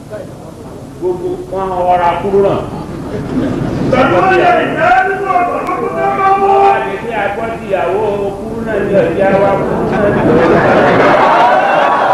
gbogbo wọn ọ̀rá kúrú náà. Àwọn àdètí àgbọ̀dì ìyàwó kúrú náà ní ọ̀dí àwa kúrú náà ní ọ̀dí.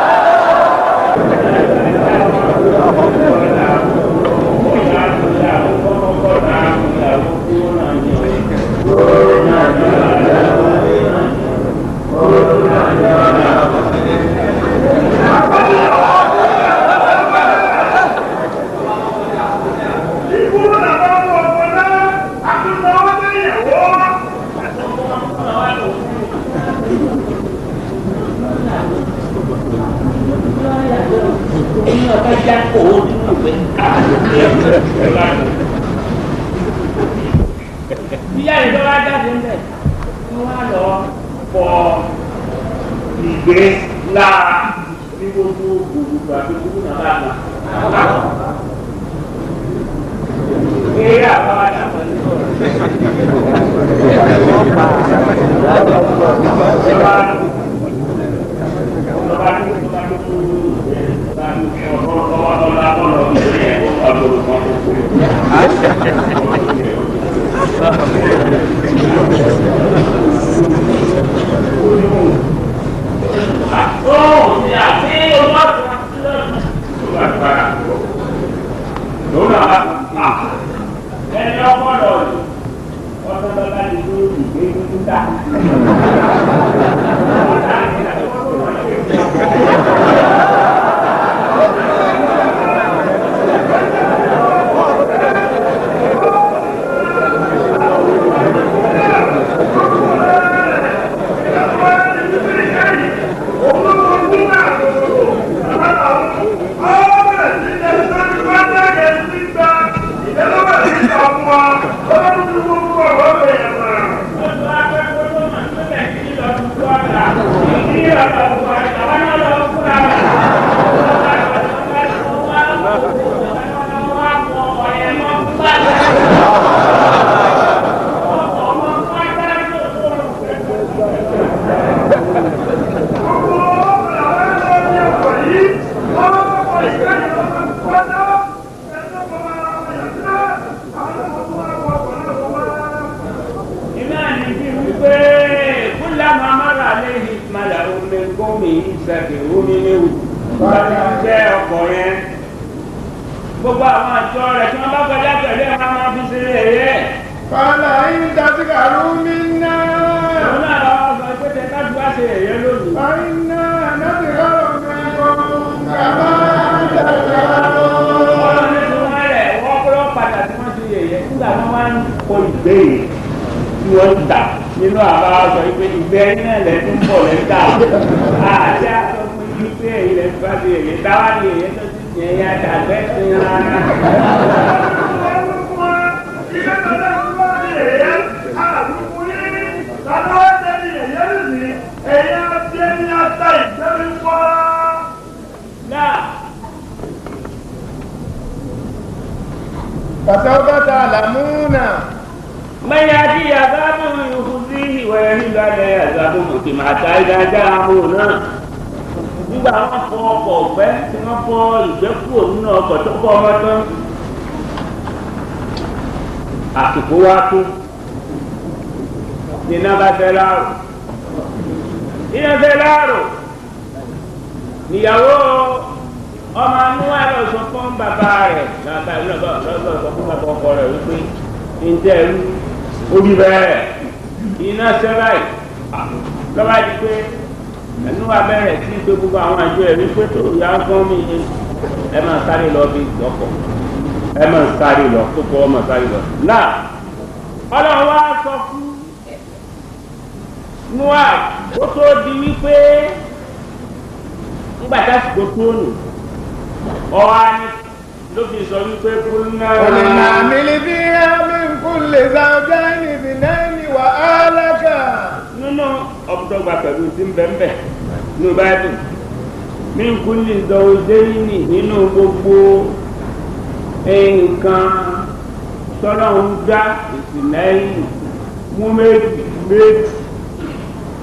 Ìyá ìjọba jáde ń bẹ̀ kí wọ́n lọ fọ ìgbé lára ní gbogbo gbogbo àti gbogbo náà bá gbà. Eré àwọn àdàpọ̀ ní Ẹni ọpọlọ rẹ̀ ọ̀sán lọ́la ní ìgbé ìgbé dá. iná ní bí wípé kúlẹ̀ mamara lẹ́yìn ìmàlà omi gómi ìṣẹ̀kẹ̀ omi léwu wọ́n ti jẹ́ ọkọ̀ yẹn gbogbo àwọn àjọ rẹ̀ tí wọ́n bá kọjá pẹ̀lú ẹ̀ máa máa fi ṣe ẹ̀yẹ. Fàlà yín dàtíkà rúmi náà. òun náà lọ́wọ́ sọ pé tẹ ká ju àṣẹ ẹ̀yẹ lónìí. Fàyínà dàtíkà rúmi kàmá dàtíkà ọlọ́run ní tí wọ́n rẹ̀ wọ́n kọ́ padà tí wọ́n ti yẹ̀yẹ́ nígbà wọn máa ń kọ ìbéèrè tí wọ́n ń tà nínú àbá sọ pé ìgbẹ́ náà lẹ́nu ń bọ̀ lẹ́ta àti àtọ́ fún yín pé èyí lẹ́nu bá ti yẹ̀yẹ́ táwa ni èyí tó ti yẹ̀ yá dàgbẹ́ sí rárá. náà Fàtàwọ́bá ta àlàmúnà. mẹ́yà tí àzábù ìhùsí ìwẹ̀ nílò alẹ́ àzábù mọ̀tì máa ta ìdájá àmú náà nígbà wọn fọ ọkọ̀ ọ̀fẹ́ tí wọ́n fọ ìgbẹ́ kúrò nínú ọkọ̀ tó kọ́ ọmọ tán àsìkò wá tó iná bá fẹ́ láàrò iná fẹ́ láàrò níyàwó ọmọ anúwà lọ sọ fún bàbá rẹ̀ bàbá rẹ̀ lọ́sọ̀ sọ fún bàbá ọkọ rẹ̀ wípé ǹjẹ́ ẹrú orí bẹ́ẹ̀ iná sẹ́ráì lọ́wọ́ di pé ẹnu abẹ́rẹ́ sí pé gbogbo àwọn àjọ ẹ̀ wípé tó yá gán mi ẹ máa sáré lọ bí lọ́kọ̀ ẹ máa sáré lọ kókó ọmọ sáré lọ. náà ọlọ́run wá sọ fún nua ó tó di wípé ńgbà tásìkò tó nù ọwọ́ á ní ló fi sọ wípé kúrúnà. قلنا اعمل فيها من كل زوجين اثنين وأهلك nínú ọ̀pọ̀tọ́gba pẹ̀lú tí ń bẹ̀ ń bẹ̀ nínú báyìí ní kúlì zọ̀ọ́dẹ́yìnì nínú gbogbo nǹkan tọ́lá ń dá ìsìnlẹ́yìn mú méjì méjì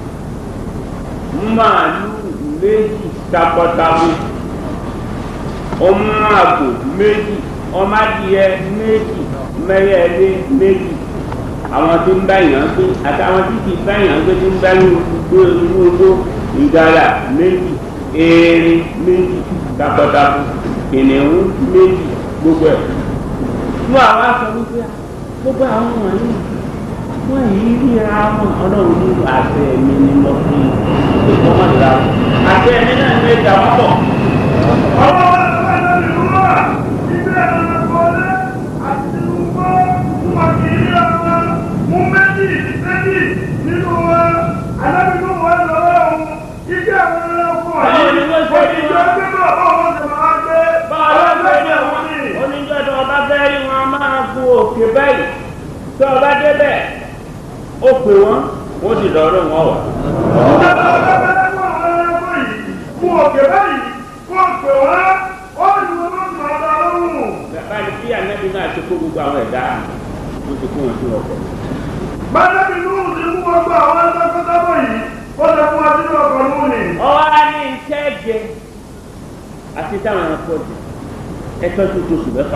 mú màálù méjì takọtabo ọmọ àgbò méjì ọmọ adìyẹ méjì mẹyẹlé méjì àwọn tí ń bá yàn gbé àtàwọn tí kì í bá yàn gbé tí ń bá yàn gbé inú ogbó ìgalà méjì erin méjì takọtabo kìnìún méjì gbogbo ẹ̀ fún àwọn aṣọ wípé gbogbo àwọn wọ̀nyí wọ́n yìí ríra wọn ọlọ́run ní àṣẹ mi ni mo fi ìkọ́mọ̀dá àṣẹ mi náà ní ìjà wọn bọ̀. ọwọ́ wa ló wà lórí ìwúrọ̀ ìgbé ẹ̀rọ kọ́lé àti ìwúgbọ́ wọn kì í rí ọmọ mú méjì méjì nínú wọn alábìínú wọn lọ́wọ́ òun ìgbé àwọn ẹranko Báwo ni wọ́n ṣe rí ìjọ wọn? gbé bọ̀ ọmọ sì máa gbé báwo ló ń ọlọ́gbẹ́ bẹ̀rẹ̀ òun wọn ni. oníjọ́ tó ọba fẹ́ rí wọn máa gun òkè báyìí tó ọba débẹ̀ ó pè wọ́n wọ́n sì lọ́ọ́ lóun ọ̀wà. ìjọba ọlọ́gbẹ́ lẹ́kọ̀ọ́ àwọn ẹranko yìí mú òkè báyìí kó pè wọ́n ó ní wọn ló máa dá lóhùn. bàbá ni bí ànábì náà ṣe kó gbogbo àwọn ẹ̀dá ló ti kó wọn sí ọkọ̀. Bájẹ́bí Núhù ti mú gbogbo àwọn ẹlẹ́gbẹ́sọ́gbọ́ yìí, ó lè fún wa sínú ọkọ̀ Núhù ni. ọwọ́ á ní iṣẹ́ jẹ àti táwọn ẹranko jẹ ẹtọ́ tó tó oṣù mẹ́fà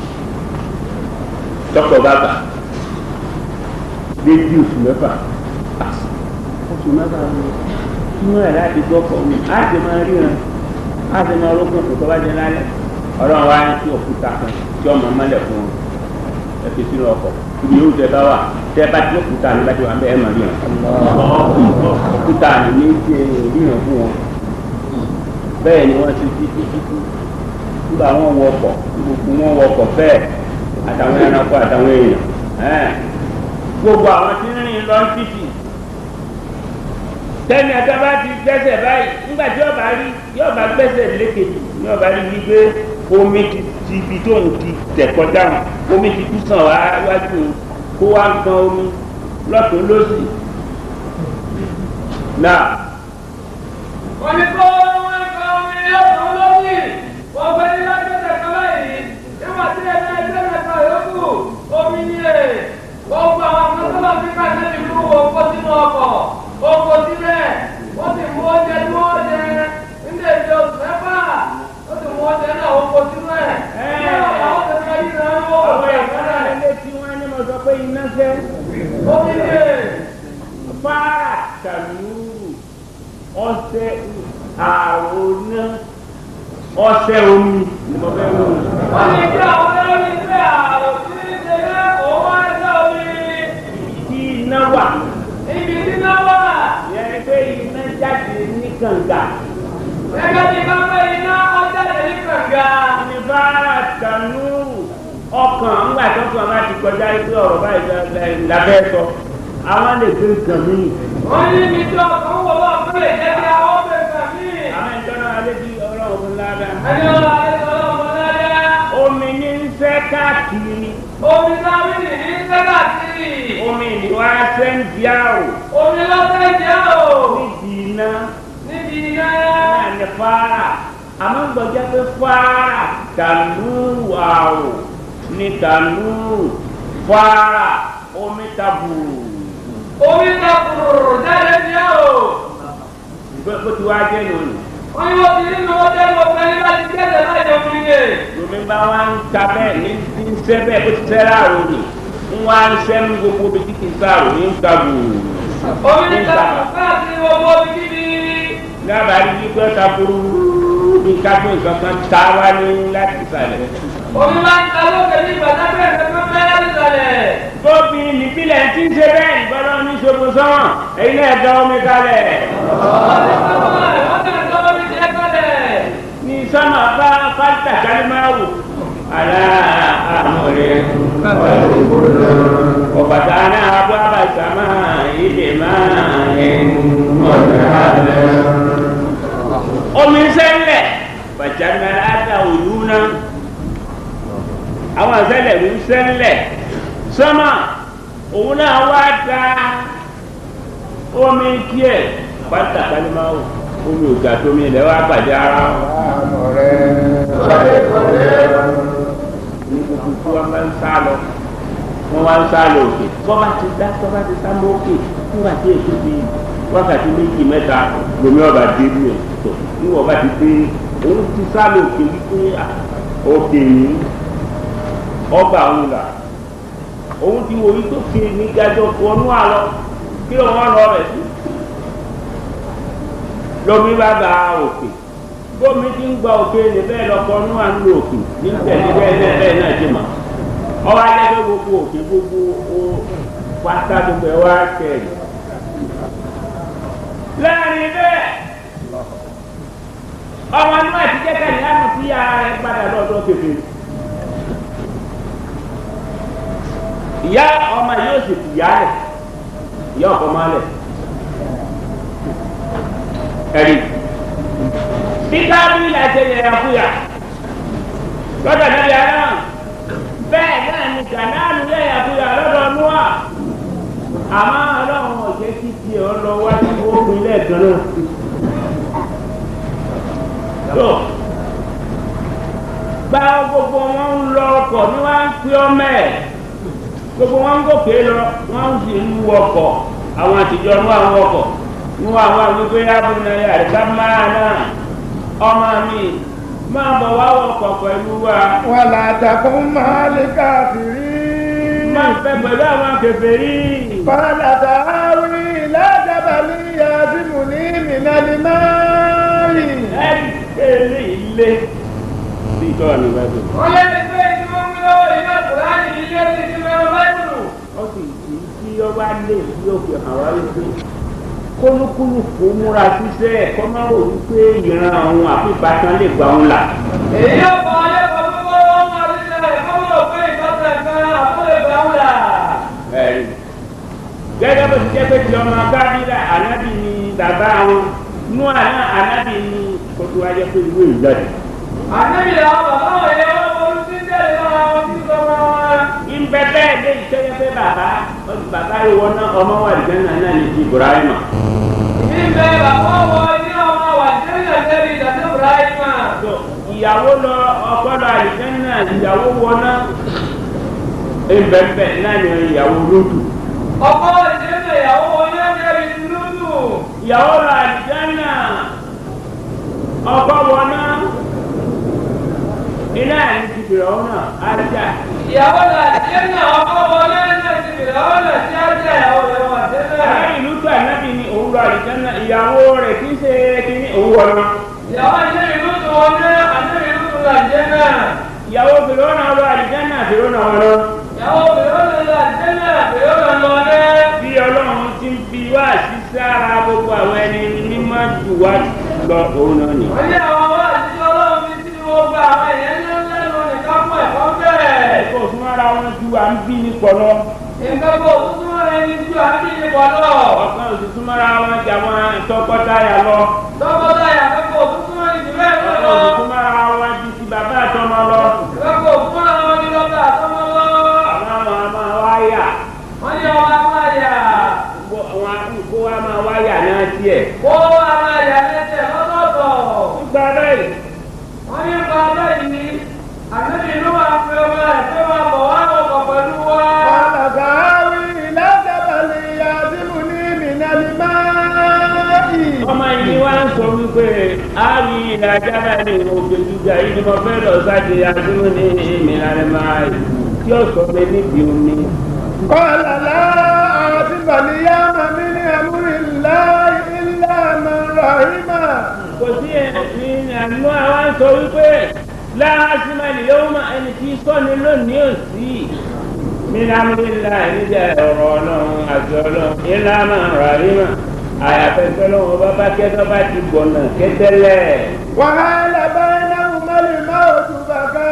tọkọ bá gbà dédé oṣù mẹ́fà oṣù mẹ́fà inú ẹ̀ láti gbọ́ kọ́ mi á ti máa ríran á ti máa rókun kò tó bá jẹ lálẹ́ ọlọ́run wá ní kí òkúta kan tí ọmọ mọ́lẹ̀ fún wọn ẹ fi sínú ọkọ̀ ibi yóò tẹ bá wà tẹ bá ti òkúta ní bá ti wà bẹ́ẹ̀ máa ríran òkúta ní ní ti ríran fún wọn bẹ́ẹ̀ ni wọ́n ti fi fi fi fi nígbà wọn wọ ọkọ̀ gbogbo wọn wọ ọkọ̀ bẹ́ẹ̀ àtàwọn ẹranko àtàwọn èèyàn ẹ́ẹ̀. gbogbo àwọn tí ń rìn lọ títì tẹ́ni ẹ̀ka bá ti gbẹ́sẹ̀ báyìí nígbà tí ọba rí yọba gbẹ́sẹ̀ lékejì ní ọba rí wípé omi ti ti ibi tó ń ti tẹ̀ kọjá wọn omi ti kú sàn wá wájú òun kó wá ń gan omi lọ́tún lọ́sì náà wọ́n ní kó wọ́n ní kó omi yóò lóyè wọ́n fẹ́ ní lágbẹ́sẹ̀ kan báyìí níwọ̀n tí ẹ náà ẹgbẹ́ mẹ́ta yòókù omi ní ẹ̀ gbogbo àwọn akọ́sọ́lá fi ká sẹ́ni fún wọn kó sínú ọkọ̀ ó kó sílẹ̀ wọ́n sì mú oúnjẹ tí wọ́n jẹ nílé ìjọ mẹ́fà ó sì mú oúnjẹ náà ó kó sínú ẹ̀ ní àwọn tẹ̀sán yìí náà ó wọ̀ àwọn ẹ̀ ẹ̀ka ilé tí wọ́n ní mo sọ pé iná fẹ́ omi ní ẹ̀ fara kàlúrù ọṣẹ àròná ọṣẹ omi ni mo fẹ́ wò. wọ́n ní kí àwọn ọlọ́run ní ilé àrùn tí ń ṣe é òun wá ń ṣe omi. tí iná wà Ibi tí náà wà, yẹn ni pé iná jáde ní kànga gẹ́gẹ́ bí káfẹ́ iná ọjáde ní kànga. ní fara kàlúrù ọkàn ńgbà tó kàn bá ti kọjá pé ọ̀rọ̀ báyìí lábẹ́ sọ àwọn lè gbé nǹkan míì Wọ́n ní ibi tí ọkàn wọ̀ wá fún lè jẹ́ kí àwọn ọ̀bẹ kàn mí. àwọn ìjọba alẹ́ bí ọlọ́run fún ládàá Ẹni ọ̀la ẹni ọlọ́mọ láyá. omi ní ń fẹ́ káàkiri Omi sáwí nì ní sẹ́gà sí. omi ìwà sẹ́ńdíà ò Omi lọ́sẹ̀ jẹ́ o. níbi iná Níbi iná. náà ní fara àmọ́ gbọ́dọ̀ pé fara tànúrù àrò ní tànúrù fara omi taburu Omi kàkùrù jáde jẹ́ o. bó bó ti wá jẹ́ lónìí Wọ́n ní wọ́n ti nínú ọjọ́ ìwọ̀n fẹ́ ní láti gẹ́gẹ́ láì jẹ́ omi yé. lomi bá wá ń ta bẹ́ẹ̀ ní ti ń sẹ́ bẹ́ẹ̀ bó ti sẹ́ láàrò ni ń wá ń sẹ́ ní gbogbo bí tí kì í sáàrò ní ń taburu Omi ní kàkùrù káàkiri gbogbo omi kíbi. dábàá ní wípé taburu bí kájú nǹkan kan ta wá ní láti ìsàlẹ̀. Omi máa ń ta lókè ní ìgbàdágbé ẹ̀fẹ́ fẹ́ láti sàlẹ̀. tóbi nípìnlẹ̀ tí ń ṣe bẹ́ẹ̀ ìgbọ́dọ̀ ní ṣogun sọ́wọ́n èyí náà dán omi kalẹ̀ ní sọ́mà bá fásitì kálímáwò àlá àmọ̀rẹ́ ọ̀bàtà náà bọ́ àbàtàmá ilé máa ń mọ̀lẹ́ omi sẹ́lẹ̀ bàjánnáláta òlú náà àwọn sẹ́lẹ̀ ń sẹ́lẹ̀ sọ́mà òun náà wá da omi díẹ̀ pátá kálímáwò omi ògà tómi ilẹ̀ wá pàdé ara wọn ní gbogbo tí wọ́n máa ń sá lọ wọ́n máa ń sá lọ òkè bọ́ba ti dá bọ́ba ti sá mọ́ òkè nígbà tí èso ti wákàtí méjì mẹ́ta lomi ọba dé bí ẹ̀ tó níwọ̀n bá ti dé òun ti sá lọ òkè wípé òkè yìí ọba òun là òun ti wò wípé òkè ní gajọ wọnú àlọ kí ló wọn lọ rẹ sí lómi bá ba òkè bómi ti ń gba òkè ní bẹ́ẹ̀ lọ́kọ́ nú à ń lo òkè ní tẹ̀lé bẹ́ẹ̀ náà bẹ́ẹ̀ náà ti mọ̀ ọba jẹ́ gbogbo òkè gbogbo pátá gbogbo ẹ̀ wá tẹ̀lé láàrin bẹ́ẹ̀ ọmọ inú àti jẹ́ka ní àmì tí ara rẹ̀ padà lọ́dọ̀ kékeré ìyá ọmọ yóò sì fìyà rẹ̀ ìyá ọkọ máa lẹ̀ ẹ̀rí bí kábílì àti ẹ̀yẹ fúyà lọ́dọ̀ níbi ara bẹ́ẹ̀ náà ni gànáàlú yẹ̀yẹ fúyà lọ́dọ̀ núwà àmọ́ ọlọ́run ọ̀jẹ́ kí tiẹ̀ ọ lọ wá sí ogun ilé ẹ̀gbọ́n náà. tó gba gbogbo wọn ń lọ ọkọ̀ ní wọ́n á ń pín ọmọ ẹ̀ gbogbo wọn ń gòkè lọ wọ́n ń sì ń wọ ọkọ̀ àwọn àtijọ́ ní àwọn ọkọ̀ ní wọn àwọn àgbègbè abúlé àríkà máa náà ọmọ mi máa bọ̀ wá ọkọ̀ pẹ̀lú wa. wàlá àtàkùn máa lè káàkiri. máa fẹ́ pẹ̀lú àwọn kèfèrí. Fàlà tààrí lájàbàlì yàtìmù ní mìnàlì máàlì. ẹni kéèlé ilé sí ìtọ́wà ní báyìí. wọ́n lé ní pé tí wọ́n mú lọ́wọ́ iná kùránì ilé ti ti mẹ́rin báyìí. ó sì kì í tí ọba lè fi òkè hàn wá wípé kólúkúlù kó múra síṣẹ́ kó má rò wípé ìran àwọn àfipákan lè gbà wọn là. èyí yóò fọ ayé kan tó kọ́ wọ́n máa ti ṣe ẹ̀kọ́ mọ̀ pé ìtọ́sẹ̀ kan àkọlé gbà wọn là. ẹ̀rí gẹ́gẹ́ bó ti jẹ́ pé ti ọmọ kábílà ànábì ni bàbá wọn nú àná ànábì ni kótó wáyé pé ìwé ìjáde. àníbi làwọn bàbá wọn yẹ wọ́n forí sí tẹ̀lé náà wọ́n ti sọ wọn wọn. ìbẹ́ bẹ́ẹ̀ lé ìtẹ́yẹ pé bàbá bàbá yìí wọ́n ná ọmọ wà lìjẹ́ náà náà ní ti Ibrahima. níbẹ̀ bàbá wọn ní ọmọ wà jẹ́rìí àjẹ́rìí ìdájọ́ Ibrahima. So, ìyàwó lọ ọkọ lọ àlìjẹ́ náà ìyàwó wọná ìbẹ̀bẹ̀ náà ní ìyàwó lódù. ọkọ ìdílé ìyàwó wọn ní àjẹ́rìí ìdúródù. ìyàwó lọ àlìjẹ́ náà ọkọ wọná iná ní ti bìrọ̀ ọ̀nà ájá. ìyàwó là jẹ́ náà ọkọ wọn lẹ́yìn ti bìrẹ̀ ọ̀nà tí á jẹ́ ìyàwó rẹ̀ wà Ará tẹ́lẹ̀. ìlú tó ànábì ní òun lọ àlìjẹ́ náà ìyàwó rẹ̀ kì í ṣe kí ní òun wọná. ìyàwó ìṣe ìlú tó wọn ní àjẹ́ ìlú tó là jẹ́ náà. ìyàwó bìrọ̀ ọ̀nà lọ àlìjẹ́ náà bìrọ̀ ọ̀nà wọn lọ. ìyàwó bìrẹ̀ ọ̀nà là jẹ́ náà bìrẹ̀ ọ̀nà lọ dẹ́. bí ọlọ́run ti ń fi wá sí sára gbogbo àwọn ẹni mímọ́ jù wá lọ òun náà nì. wọ́n ní àwọn wá àtijọ́ ọlọ́run fi sí wọn gba àwọn èèyàn ńlá ńlá lọ nìkan fún ẹ̀kọ́ bẹ́ẹ̀. kò sún ara wọn ju à ń bí ní pọ̀lọ́. nǹkan kò tuntun wọn ẹni ju àbí ìbọn lọ. ọ̀kan ò sì sún mọ́ra wọn jà wọn tọkọtaya lọ. tọkọtaya kẹ́kọ̀ọ́ tuntun wọn ìdí bẹ́ẹ̀ ọ̀kan lọ. ò sì sún mọ́ra wọn ju ti bàbá àtọmọ lọ. kẹ́kọ̀ọ́ fún àwọn ní lọ́tà àtọmọ lọ. àwọn àwọn a máa wáyà. wọ́n ní ọmọ amáyà. àwọn àdúgbò wa máa wáyà náà tiẹ̀. kó amáyà lẹ́sẹ̀ lọ́tọ̀ọ̀tọ̀. nígbà bẹ́ẹ̀ wọ́n ní ipa bẹ́ẹ̀ ni àtẹ́bí inú wa fi ọmọ ẹ̀ pé máa bọ̀ wá ọkọ̀ pẹ̀lú wa. Fàlà tààrí lájàbàlì yàtìmù ní mìnàlì máàlì. ọmọ yìí wá ń sọ wípé àárín ilẹ̀ ajára ní òkè gíga yìí ni mo fẹ́ lọ sáde adúró ní ìmìlẹ̀ máa tí ó sọ pé níbi omi. Kọ́lá láti bàlíyá màmí ní àmúrí ńlá ilá màràhímà. kò sí ẹ̀sìn àánú àwọn sọ wípé láàásìmọ̀ ìyẹ́wò máa ẹni tí sọ́ni lónìí ò sí. nínú amúlélá níjà ọ̀rọ̀ ọlọ́run àti ọlọ́run ilá máa rà rímà àyàfẹ́ tọ́lọ́run bá bá kẹ́tọ́ bá ti gbọ̀nà kẹ́tẹ́lẹ̀. Wàhálà báyìí náà mọ́lì máa ò tún bàbá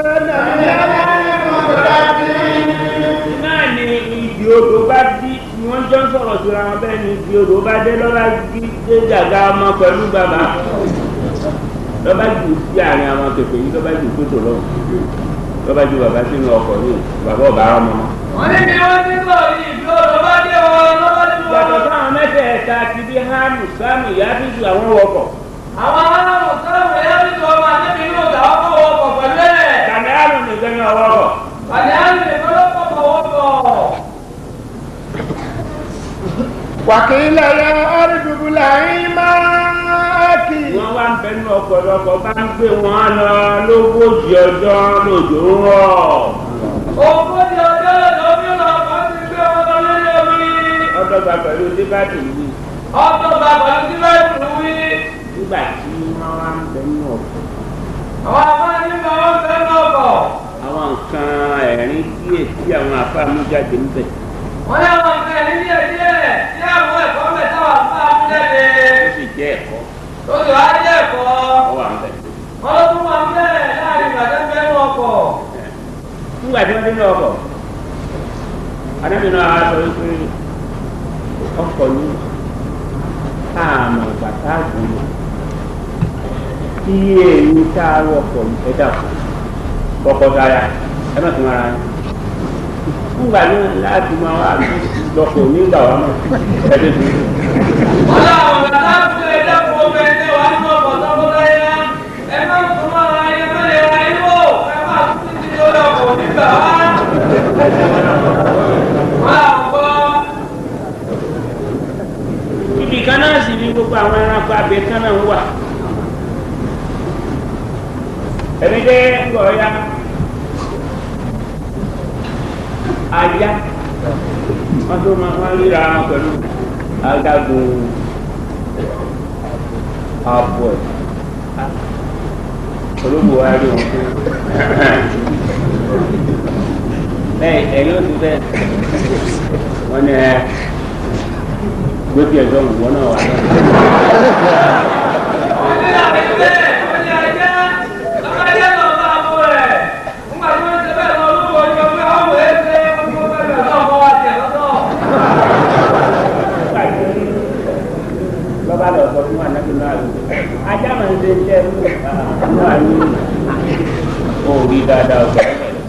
nàbí náà ni ìdí odò bá bí ni wọ́n jọ ń sọ̀rọ̀ síra wọn bẹ́ẹ̀ ni ìdí odò bá dé lọ́ba gbé dé gàgà ọmọ pẹ̀lú bàbá lọ́ba jù sí àárín àwọn kẹfẹ́ yìí lọ́ba jù kótó lọ́wọ́ lọ́ba jù bàbá sínú ọkọ̀ ní bàbá ọ̀bá ọmọ wọn. wọ́n ní bí wọ́n ti sọ yìí bí ọ̀dọ́ bá dé wọn lọ́wọ́ nínú yàtọ̀ wọn. sáwọn mẹ́tẹ̀ẹ̀ta ti bí hánù sáàmù yáfíìsù àwọn wọkọ̀ àwọn aráàlú sáwọn ẹ̀yà ti sọ ọmọ àtẹ́bí inú ọ̀gá ọkọ̀ wọkọ̀ pẹ̀lú ẹ̀. kàmẹ́rù nìkan ní ọwọ́kọ̀ àdéhùn ìfọlọ́pọ̀ wọkọ̀. wàkìlẹ̀ yẹ ọ́rìdùbùlà yín máa kì. wọ́n wá ń bẹ nínú ọ̀pọ̀lọpọ̀ bá ń gbé wọn lọ lógójì ọjọ́ lòjò ń rọ̀ ogójì ọjọ́ lómi lọ́kọ̀ ti gbé wọn lọ lórí omi. ọdọgba pẹ̀lú débàtì yìí ọdún bàbá tí wọ́n tún wí. nígbà tí wọ́n wá ń bẹ nínú ọ̀pọ̀ àwọn afáàní máa ń fẹ́ náà bọ̀. àwọn nǹkan ẹ̀rín díẹ̀ tí àwọn afáàmú jáde ń bẹ̀ wọ́n ní àwọn nǹkan ẹ̀rí díẹ̀ díẹ̀ tí àwọn ẹ̀kọ́ mẹ́ta wà fún amújáde. ó sì jẹ́ ẹ̀kọ́ lóṣù á jẹ́ ẹ̀kọ́. ọwọ́ à ń bẹ̀. wọ́n ló tún máa ń bẹ̀rẹ̀ láàrin ìbàdàn bẹ́ẹ̀ ní ọkọ̀. nígbà tí wọ́n dé ní ọkọ̀ adájọ́ náà sọ wípé ọkọ̀ ní àmọ̀ bàtà àgbọ̀nà tí èyí tá a wọkọ̀ ẹ dàpọ̀ kọ́kọ́ sára ẹ má tún ara yín nígbà náà láti máa wá lọkọ̀ nígbà wà mọ̀ ẹ̀dẹ́ tó yẹ. wọ́n láwọn bàtà fún ẹ̀dá fún ọmọ ẹ̀dẹ́ wa ní ọkọ̀ tọ́kọ́tọ́yà. ẹ má tún máa ra ẹ má lè ra ẹ wò ẹ má tún ti lórí ọkọ̀ nígbà wá. wọ́n làwọn gbọ́. ibi kan náà sì ní gbogbo àwọn ẹranko abẹ kan náà wà ẹni dé ńgọ ya ajá wọn tó máa wọn ríra wọn pẹ̀lú adágún àbọ̀ ẹ̀ olóògbé wa rí wọn pé lẹ́yìn ẹ̀yìn ó ti fẹ́ wọn ní ẹ gbẹ́bí ẹ̀jọ́ ìwọ náà wà náà. lọ́ba lọ sọ fún ànábì náà ló ajá máa ń ṣe iṣẹ́ náà ní òòrí dáadáa ọ̀gá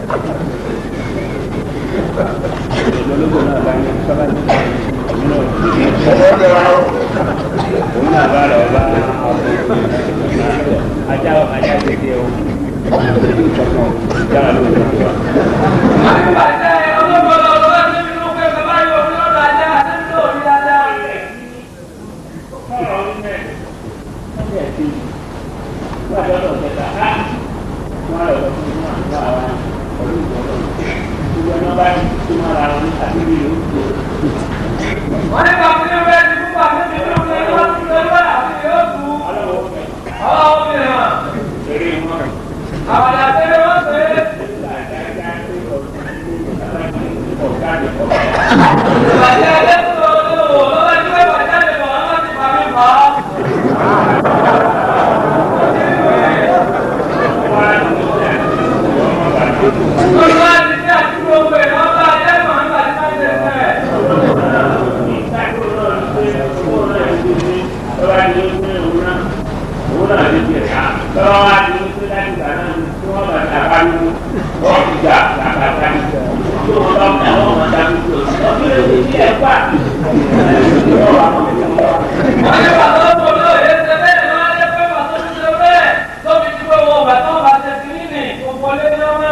ológun náà bá ní sọ́ba ní òun náà bá lọ bá ajá ajá tètè o jára ló ń bọ̀. wọ́n ní bàbá mi bẹ́ẹ̀ ni fún bàbá mi ló ń lé wọ́n ti lé wọ́n àti yóò tu ọlọ́wọ́ mi hàn àwọn àtẹ̀lé wọ́n pè é. ìbàjẹ́ ẹgbẹ́ tó lọ sí òwò lọ́wọ́ tí wọ́n bá jáde bọ̀ wọ́n ti bàmí fà á. lórí wá ti ní àti gbogbo ẹ̀ wọ́n bá jẹ́ mọ̀ nígbà tí wọ́n ti tẹ̀. wọ́n ní bàtà ó bò lóò yé ṣe bẹ́ẹ̀ ni wọ́n á lé pé bàtà ó ti ṣe bẹ́ẹ̀ tóbi tí wọ́n wọ bàtà ó bá ṣe sí nínú gbogbo lé ní ọmọ.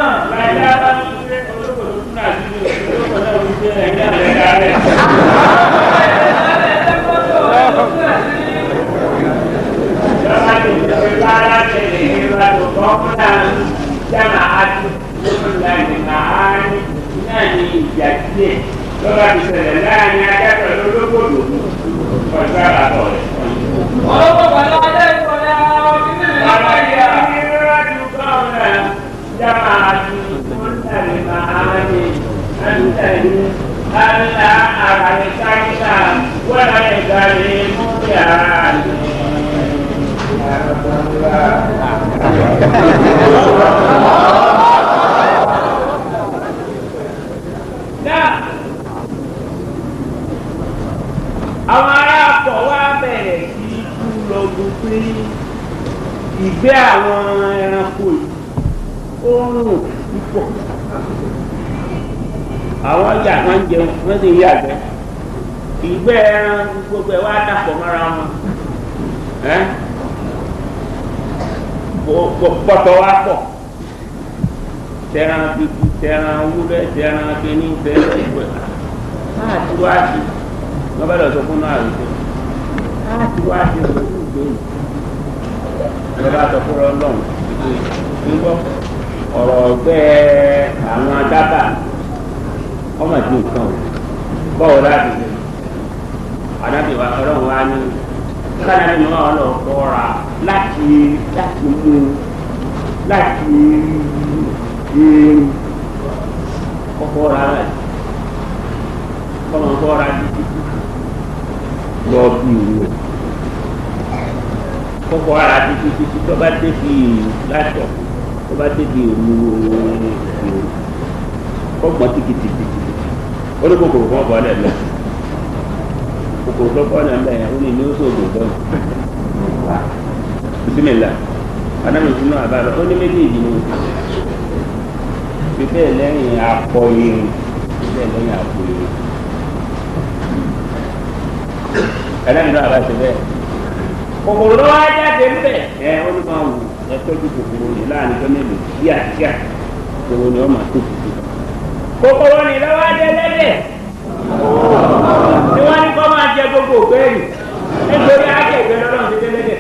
Lọ́la ti ṣẹlẹ̀ láàrin ajá pẹ̀lú olókòdò ọjọ́ àbàtọ̀ rẹ̀. wọ́n ló kọ́ pẹ̀lú ajá ìkọ̀lẹ́ ara wọn kí ní ìlànà ìyá. àwọn ará akọ̀ wá bẹ̀rẹ̀ sí kú lọ́dún pé ìgbẹ́ àwọn ẹranko yìí ó ń rùn púpọ̀ àwọn ọjà wọn jẹun wọn sì ń yàgbẹ́ ìgbẹ́ ẹran gbogbo ẹ̀ wá dàpọ̀ mọ́ra wọn ẹ́ pọ̀tọ̀ wá pọ̀ tẹran bíbí tẹran wúlẹ̀ tẹran kínní tẹran ìgbẹ́ láti wá sí wọ́n bá lọ sọ fún náà rẹ̀ pé láti wá sí ọ̀rọ̀ ìgbẹ́ yìí ẹ bá sọ fún ọlọ́run ń gbọ́ ọ̀rọ̀ ọ̀gbẹ́ àwọn dábàá ọmọ ìdí nǹkan o bọ́ọ̀ láti ṣe àdábì wa ọlọ́run wa ní kánábì ni wọ́n lọ kọ́ra láti láti mú láti kọ́kọ́ ra rẹ̀ kọ́mọ kọ́ra títí lọ bí ìwé kọ́kọ́ ra títí títí tó bá débi látọ̀ tó bá débi òmu ìwé kọ́gbọ́n tìkìtìkìtì ó ní kòkòrò kan bọ́ lẹ́lẹ́ kòkòrò tó bọ́ lẹ́lẹ́ ó ní ní ó sògùn tó bisimilá anamí sínú àbálọ ó ní méjèèjì ni bíbẹ́ lẹ́yìn akọ irin bíbẹ́ lẹ́yìn akọ irin ẹlẹ́yìn náà bá ṣe bẹ́ẹ̀ kòkòrò lọ́wọ́ ajáde ń bẹ̀ ẹ ó ní máa wù ẹ tọ́jú kòkòrò yìí láàrin tó mélòó kíákíá kòkòrò ni wọ́n máa tó tutù kòkòrò ní lọ́wọ́ adé lẹ́dẹ̀ tí wọ́n ní kọ́ máa jẹ gbogbo ògbẹ́rì nítorí ajẹ́ ìgbẹ́ lọ́dọ̀ ti dé lẹ́dẹ̀.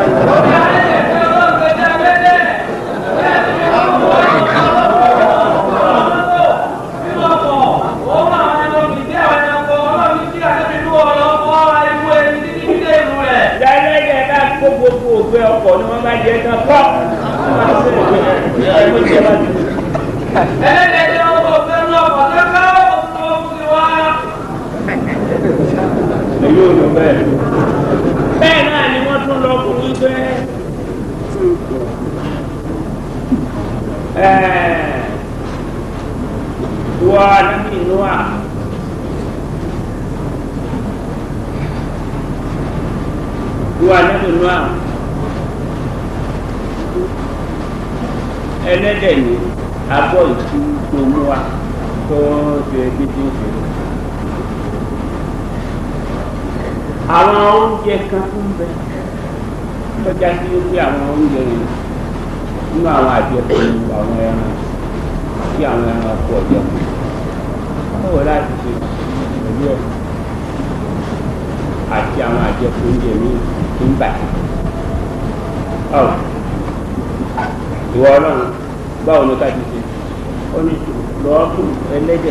lẹ́lẹ́dẹ̀ bá kó gbogbo ògbẹ́ ọkọ̀ ni wọ́n bá jẹ tán pọ́ èyí ò lọ bẹ́ẹ̀. bẹ́ẹ̀ náà ni wọ́n tún lọ fún wípé wà níbi inú à. wà níbi inú à. ẹlẹ́dẹ̀ ni abọ́ ìtú tó mú wa tó ṣe dídí ìṣòro. àwọn oúnjẹ kan tó ń bẹ tọ́já sí wípé àwọn oúnjẹ yẹn nínú àwọn àjẹkù àwọn ẹran tí àwọn ẹran kú ọjọ́ báwo láti ṣe pẹ̀lú ẹ̀ àti àwọn àjẹkù oúnjẹ míì tó ń bà ọ́ ìwọ ọlọ́run báwo ni ká ti ṣe ó ní lọ́ọ́ fún ẹlẹ́dẹ̀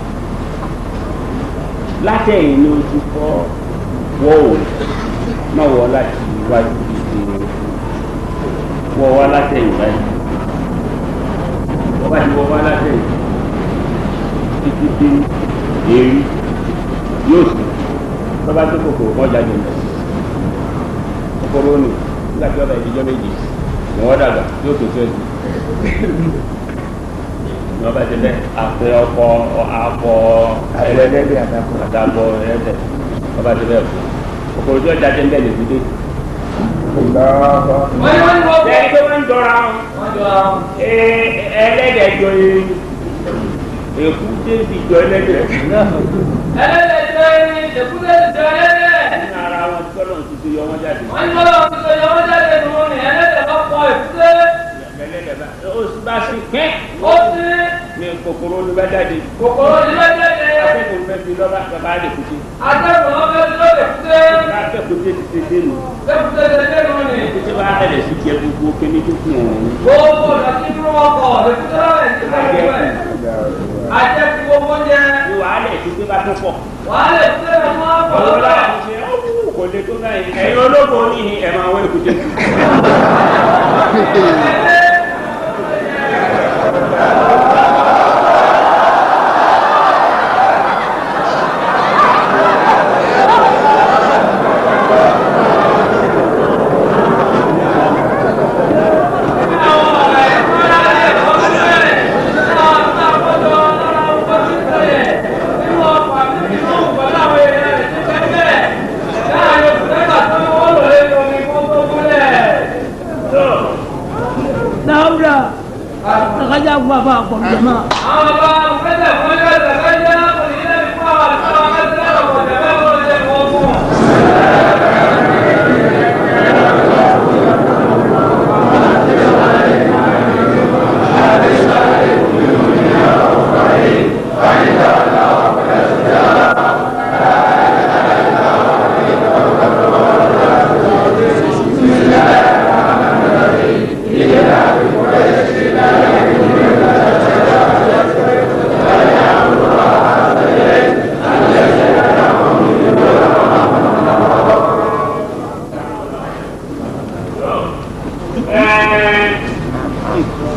látẹ̀yìn ni o ti fọ́ wọ́ ò má wọ́ láti iwájú ìdíje wọ́ wá látẹ̀yìn báyìí wọ́n bá ti wọ́ wá látẹ̀yìn títí dé èrí yóò sì lọ́ba tó kòkòrò kọ́ jáde lọ kòkòrò ni nígbà tí ọba ìdíjọ́ méjì ni wọ́n dàgbà yóò tó fẹ́ sí ni wọ́n bá ti bẹ́ àpẹ ọkọ akọ ẹlẹ́dẹ̀ àtàkọ ẹlẹ́dẹ̀ wọ́n bá ti bẹ́ kòkòrò tí ọjà ti ń bẹ̀ lè fi dé. Bẹ́ẹ̀ni pé wọ́n ń jọra wọn. Ẹlẹ́dẹ̀ jọ erin. Èkú débi jọ ẹlẹ́dẹ̀. ẹlẹ́dẹ̀ jọ erin èkúté jọ ẹlẹ́dẹ̀. Nínú ara wọn tọ́lọ̀ ti fi yọ wọ́n jáde. wọ́n ní bọ́lá òun sọ yọwọ́ jáde nù ní ẹlẹ́dẹ̀ bá pọ̀ èkúté. Ẹlẹ́dẹ̀ bá ó sì bá sí pẹ́. ó sí Ní kòkòrò ló bá jáde. kòkòrò ní bá jáde. Akẹ́kọ̀ọ́ fẹ́ fi lọ́ba bàbá rẹ̀ kùtì. atẹ́gùn ló fẹ́ ló èkúté. Akẹ́kọ̀ọ́ tẹ́ ti ṣe dénú. èkúté ṣe dé nù ní. Títí bá bẹ̀rẹ̀ sí jẹ gbogbo kíní tó kù ọ̀hún. gbogbo ìdọ̀tí dúró ọkọ̀ èkúté lọ́wọ́ ẹ̀ ti fẹ́ wẹ̀. ajẹ́kù gbogbo jẹ. Ní wàhálà ìdúgbò bá tó pọ̀. wàhálà èkúté rẹ̀ máa ń pọ̀ Ọ̀rọ̀ lọ́wọ́. láti ṣe ọ́wọ́ kò lè tó náà yìí. Ẹ̀yin ológun oníhin ẹ̀ máa wọ èkúté. Daura, akaja kuwapa kwa jamaa.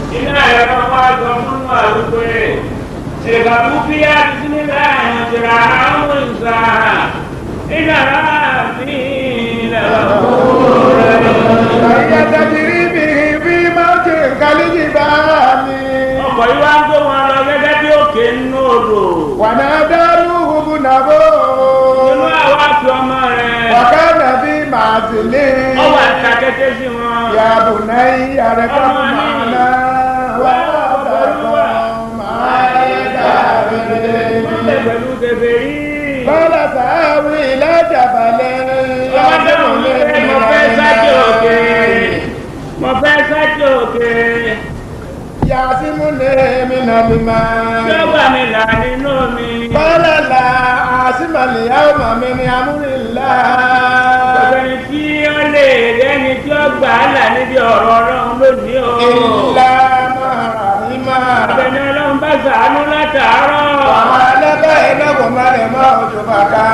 iná ẹ̀rọ wá sọ fún wa wípé ìgbàgbọ́ bí a ti sí nílẹ̀ àyànjẹ́ra àwọn ìsà iná láàbí ilẹ̀ Àyà tàbírí mi bí máa ṣe kálíjì bá mi. ọkọ̀ yìí wá ń gbé wọn lọ gẹ́gẹ́ bí òkè nínú odò Wà náà dárú hubu nàbó. inú àwọn àti ọmọ rẹ̀ Wàká nàbí màá sì lé. ọwọ́ àti akété sí wọn. Yàbù náà yàrá kan máa ná. Wà á bàbá máa yẹ dàbí. wọ́n lè pẹ̀lú kèfèrí. Bọ́lá sàáwì lájàbalẹ̀. ọmọdé mọ̀ ní pé mo fẹ́ sájò òkè mo fẹ́ sájò òkè Yàtìmú lé mi nà mi máa. yọgbà mi là nínú mi. Bọ́lá la àsìmọ̀lì ọmọ mi ni amúrìlá. ọ̀gbẹ́ni tí ó lè rẹ́ni tí ó gbà á là níbi ọ̀rọ̀ ọlọ́run lónìí o. Ìlà máa rí máa. ọ̀gbẹ́ni ọlọ́run bá sàánú látàárọ̀. Àwọn ẹlẹ́gbẹ́ ẹlẹ́gbọ̀n máa lè máa ojú bàkà.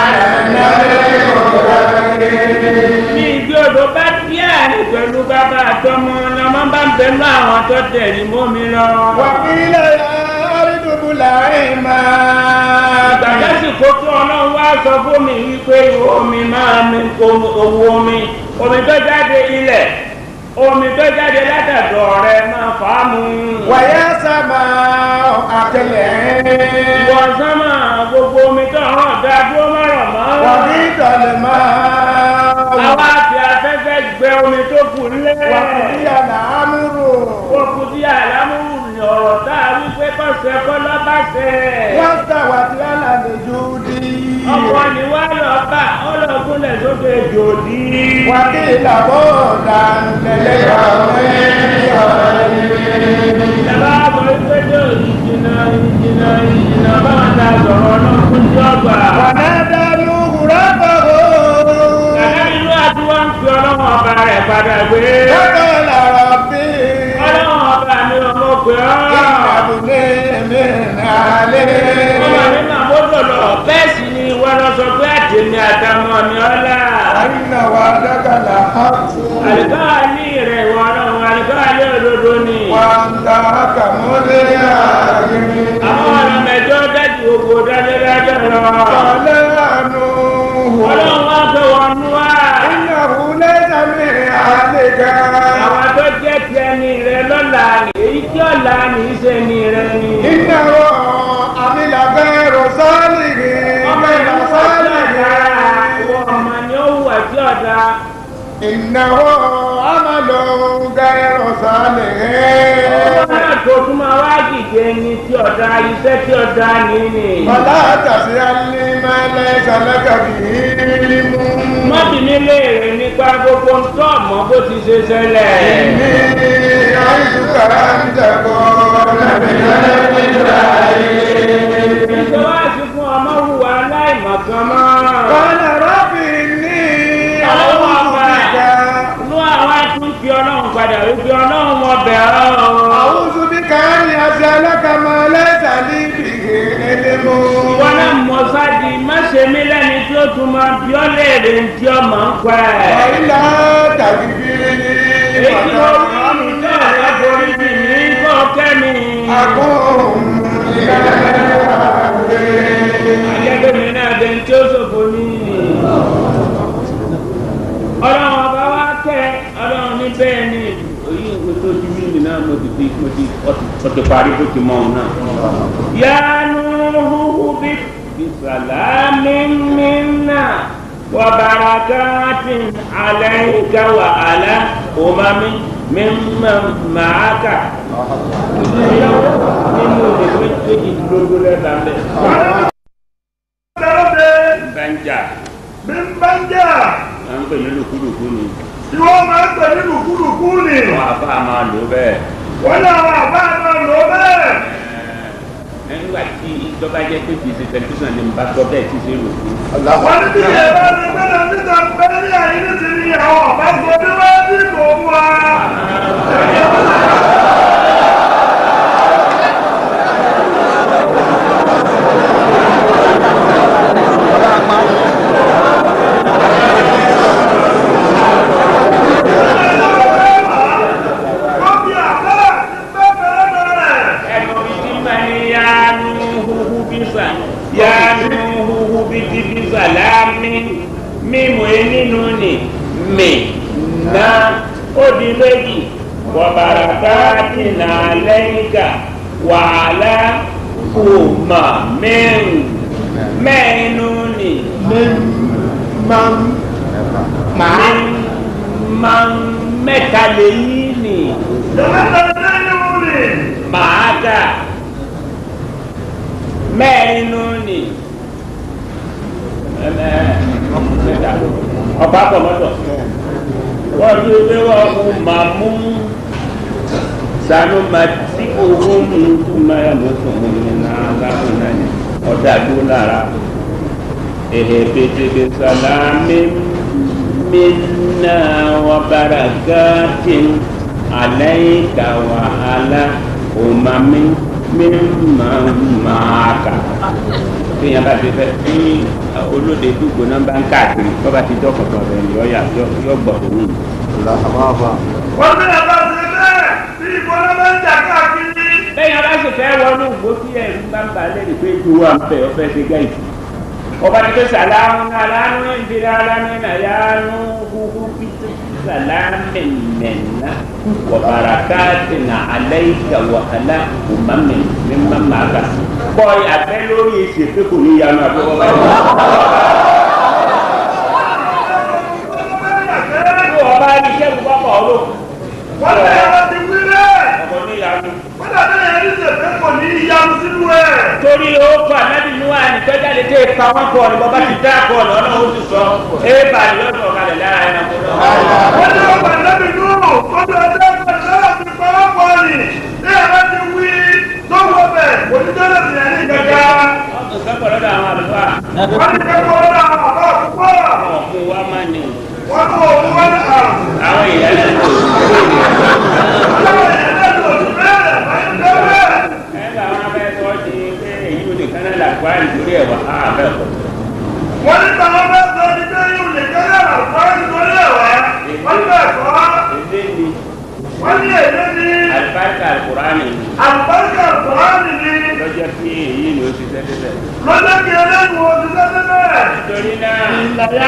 bí ìgbé odò bá díẹ̀ ní pẹ̀lú bàbá àtọmọ ni ọmọ bá ń bẹnu àwọn tó tẹ̀lé mọ́ mi lọ. Wàkílẹ̀ àrídùbù láì máa. Ìgbàdásì kó tó ọlọ́run wá sọ fún mi wípé omi máa mi owó omi omi tó jáde ilẹ̀ omi tó jáde látàdọ̀ rẹ máa fà á mu. Wàyà sábà àkẹlẹ̀. Ìwọ sánmà gbogbo omi tó hàn dá dúró mọ́rọ̀ mọ́. Wàbí ìdọ̀lẹ̀ máa. Àwa àti afẹ́fẹ́ gbẹ omi tó kù lẹ́. Wàkùdí àná àmúrò. Wọ́n kú sí àlámúrù ní ọ̀rọ̀ tá a wí pé kọ́sẹ̀ kọ́ lọ́bàṣẹ́. Wọ́n sàwà tí àlàlẹ̀ jùdí. Ọkọ ni wá lọ bá ọlọ́gúnlẹ̀ sókè jòdì. Wàkí ìlàbọ̀ dànlẹ̀ kàwé. Ìjọba àbọ̀ ìgbẹ́jọ́ ìjìnà ìjìnà ìjìnà báwọn ta sọ̀rọ̀ náà fún jọba. Wàná dánú rọ́bọ̀. Kàkà ìlú àti wọ́n ń fi ọlọ́wọ́n ọba rẹ̀ padà gbé. Lọ́kọ̀ làrọ̀ bí. Ọlọ́wọ́n ọba mi ò mọ̀ pé ọ́. Ìgbàdùnlé mi nàlẹ́. Ọmọ mi máa mọ́tò lọ. Bẹ́ẹ̀ sì ni wọ́n lọ sọ pé àtẹ̀mí àtàwọn mi ọ̀la. Àyìnà wà dákàlà hàtú. Àlùkáàlì rẹ̀ ìwọ náà àlùkáàlì òdodo ni. Wà ń ta kàmúlé àgbèrè. Àwọn ọ̀nà mẹ́jọ dájú ògbó dájọ́dájọ́ lọ. Ọ̀lẹ́ àánú. Ọlọ́run wá fẹ́ wọn nú wá. Ìnáwó lẹ́sà mi àlejò. Àwọn tó jẹ́ ti ẹni rẹ lọ́la ni èyí tí ọ̀la ni í ṣe ni rẹ ni. Ìnáwó àmìlàbẹ́ rọ̀sọ́ọ̀lì rí. Ọmọ ìlú rọ̀sọ́ọ̀lì ọ̀dà rí. ìwọ ọmọ ni ó wù ẹ̀tí ọ̀dà. Ìnáwó àmàlò gẹ́rẹ́ rọ̀sọ́ọ̀lì Ọmọ rí. náà tó tún máa wá dìde ni tí ọ̀dà iṣẹ́ tí ọ̀dà ní ni. Bọ̀lá àtàsí alẹ́ máa lẹ́sà lẹ́kàbí límú. Mọ́bì mi léèrè nípa gbogbo ń tọ́ ọ̀mọ́ bó ti ṣe ṣẹlẹ̀. Ní àìsùkà ń jẹ̀kọ́ lẹ́bẹ̀ẹ́ nígbà yìí. Ìṣèwádìí fún ọmọ hùwà aláìmọ̀kan mọ́. Kọ́lá rọ́bì ní àwọn ọmọdé. Inú àwọn ẹtún fi ọlọ́run padà wípé ọlọ́run wọn bẹ̀ ọ́. Àwùjọ bí káàní àti alákàmọ́ lẹ́sà níbi ẹlẹ́mọ́. Ìwọ náà mọ̀ sáàdì má ṣe mí lẹ́ni tí ó tún máa bí ọ́ léèrè tí ó máa ń pa ẹ̀. Ọ̀ìlà tàbí bírí ní Èyí tí mo rí mi náà láborí mi ní kọ́ kẹ́mi. Àkóhùn Ajẹ́gbẹ́ mi náà dẹ̀ tí ó ṣòfò ní. Ọlọ́run ọba wa kẹ́ ọlọ́run ní bẹ́ẹ̀ ni. Oyin ìwé tó ti rí mi náà mo ti fi mo ti ọ ti parí bó ti mọ òun náà. Yánú húhú bí bisalaami minna wa barakatin alayka wa ala umami mimman ma'aka. Nínú ìwé méjì lójú lẹ́ta bẹ́ẹ̀. Dẹ́rẹ́dẹ́ Bẹ́ńjà bí ń bá ń jà à ń pè ní lùkúlùkú ni. tí wọ́n máa ń pè ní lùkúlùkú ni. Àwọn àbá máa lò bẹ́ẹ̀. Wọ́n ní àwọn àbá náà lò bẹ́ẹ̀. nígbà tí ìjọba jẹ́ pé kìí ṣe tẹlifíṣàn ni bá gbọ́ bẹ́ẹ̀ tí ṣe rò fún. Wọ́n ní bí ẹ bá ti gbẹ́dọ̀ níta bẹ́ẹ̀ ní àyín ní ti ní àwọn ọ̀bá sọ bí wọ́n ti kò mú wa. Wọ́n fi àbá nà lẹ́yìnká wàhálà kùmà mẹ́rin mẹ́rin nù ní máa máa máa mẹ́ta lẹ́yìn ní Jẹ́mẹ́ta lẹ́yìn òní. màá kà mẹ́rin nù ní ọba pọ̀mọ́tọ̀ wọ́n ti gbé wọ́n kú màmú sanu mati ohun ntuma ya mọ̀tò n'ala nani ọ̀dà dúró lára ehe petebe salami minna wa barakatin alayka wa ala umami mimma maaka téèyàn bá ti fẹ́ tí olóde dùgbò náà bá ń káàkiri tó bá ti dọ́kọ̀tọ̀ rẹ̀ yọ yà yọ gbọ̀ tó wù. Wọ́n ní ẹ̀bá ṣe bẹ́ẹ̀ bí ìfọ̀nà máa ń jà káàkiri. lẹ́yìn aláṣẹ fẹ́ wọnú ìgbó tí ẹ̀rú bá ń bà lẹ́nu pé ju wa ń bẹ̀ ọ̀fẹ́ ṣe gáìsì. ọba ní pé sàlámù aláàánú ìdílé aláàánú nàyàánú kúkú pító sàlámù mẹ́nà wàbàrà káàtì nà aláìka wàhálà òmàmì mímà màgà. bọ́ abẹ́ lórí èsì pé kò ní yanu àbúrò bá yẹ. bí wọ́n bá rí iṣẹ́ gbogbo ọkọ̀ ọ̀rọ̀ Wọ́n ní ẹ̀bá ti wí bẹ́ẹ̀. ọkọ̀ ní yanu. Wọ́n dàbí ẹ̀yẹ́ ní ṣèfẹ́ kò ní ìyanu sínú ẹ̀. torí ó kọ ànábì nù wá nìtọ́jáde tẹ́ ipa wọn kọ ni bọ́bá ti dá kọ ọ̀nà ọ̀nà ó sì sọ é bá ní lọ́sọ̀ kalẹ̀ lára ẹ̀ nàkó náà. Wọ́n ní ọgbà lẹ́bi nùrù kọ́tù ẹ̀dá ìgbà náà ti pa wọ́n pọ̀ ní. Ní ẹ̀bá ti wí tó wọ bẹ̀ kò ní tẹ́lẹ̀ sí ẹ̀ní gẹ́gẹ́. ọkọ̀ sọ́kọ̀ lọ́dọ̀ àwọn àlùfáà Wọ́n ní kẹ́kọ̀ọ́ lọ́dọ̀ àwọn àbá àkókò. àwọn ọ̀kun wa máa ní Wọ́n ní òkú wọn ní àrùn. àwọn èèyàn lẹ́nu Àwọn èèyàn lẹ́nu òsì bẹ́ẹ̀ máa ń tẹ́ bẹ́ẹ̀. ẹgbẹ́ àwọn abẹ́ sọ ti pé èyí ò lè kán náà làkúrá nítorí ẹ̀wà àbẹ́ ọ̀kọ̀ wọ́n ní tàwọn bá sọ ní pé yóò lè kẹ́lẹ́ àlùfáà nítorí ẹ̀wà wọ́n bẹ̀ kọ́ èdè ni wọ́n ní èdè ní àlùbáríkà àlùkùránì àlùbáríkà àlùfáàní ní lọ́jọ́ tí èyí ni ó ti tẹ́tẹ́ bẹ̀. lọ́jọ́ kí ẹlẹ́nu oṣù tẹ́tẹ́ bẹ́ẹ̀. nítorí náà ìlàyà